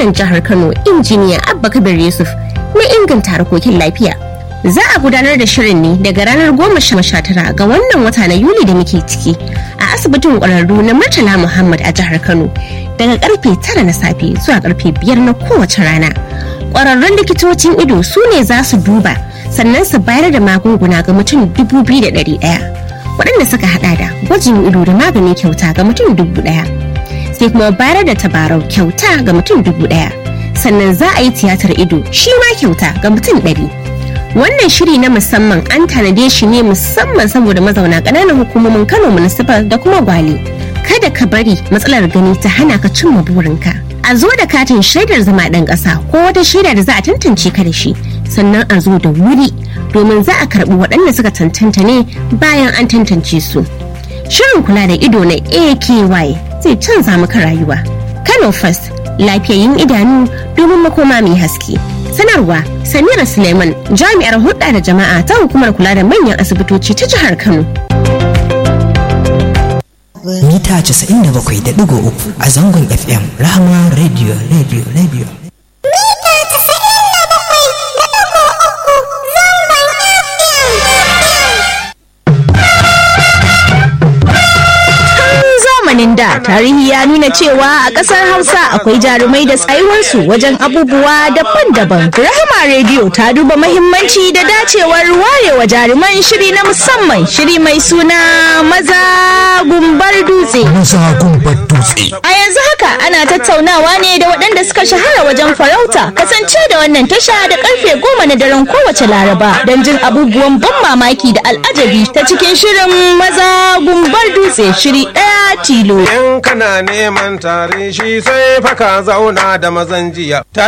gwamnan jihar Kano injiniya Abba Kabir Yusuf na inganta harkokin lafiya. Za a gudanar da shirin ne daga ranar goma sha tara ga wannan wata na Yuli da muke ciki a asibitin ƙwararru na Murtala Muhammad a jihar Kano daga karfe tara na safe zuwa karfe biyar na kowace rana. Ƙwararrun likitocin ido su ne za su duba sannan su bayar da magunguna ga mutum dubu biyu da ɗari ɗaya. Waɗanda suka haɗa da gwajin ido da magani kyauta ga mutum dubu ɗaya. Sai kuma bayar da tabarau kyauta ga mutum dubu ɗaya. Sannan za a yi tiyatar ido shi ma kyauta ga mutum ɗari. wannan shiri na musamman an tanade shi ne musamman saboda mazauna ƙananan hukumomin kano municipal da kuma gwale kada ka bari matsalar gani ta hana ka cimma burinka a zo da katin shaidar zama ɗan ƙasa ko wata shaida da za a tantance ka da shi sannan a zo da wuri domin za a karɓi waɗanda suka tantanta ne bayan an tantance su shirin kula da ido na aky zai canza maka rayuwa kano first lafiyayyin idanu domin makoma mai haske sanarwa samira suleiman jami'ar hulɗa da jama'a ta hukumar kula da manyan asibitoci ta jihar kano mita 97.3 a zangon fm rahama radio radio radio zamanin da tarihi ya nuna cewa a ƙasar hausa akwai jarumai da tsayuwarsu wajen abubuwa daban-daban rahama rediyo ta duba mahimmanci da dacewar warewa jaruman shiri na musamman shiri mai suna maza gumbar dutse maza gumbar dutse a yanzu haka ana tattaunawa ne da waɗanda suka shahara wajen farauta kasance da wannan tasha da karfe goma na daren kowace laraba don jin abubuwan ban mamaki da al'ajabi ta cikin shirin maza gumbar dutse shiri ɗaya tilo In kana neman tare shi sai fa ka zauna da mazan jiya.